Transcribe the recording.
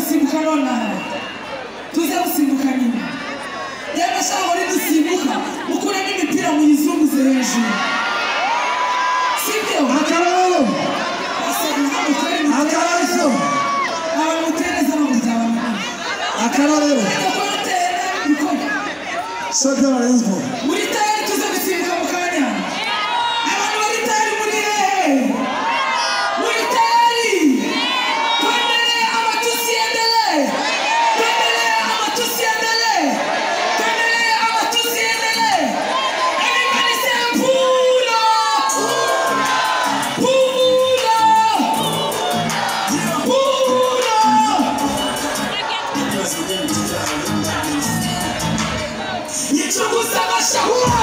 imibonano tuze gusimbuka nyuma yewe shango nidusimbuka mukuremo imipira muyizunguze hejuru sibyo Akararo! Asa- ntabwo twari mu- Akararizo! abamutereza bamuzabamara Akararero! ariko ko mutera bikorwa Sotera Rayon muri tayari tuze gusimbuka mu kanya abantu bari tayari muri hehe muri tayari twemere amatusi yendele twemere amatusi yendele twemere amatusi yendele everybody say pulo pulo pulo Nichunguza mashahua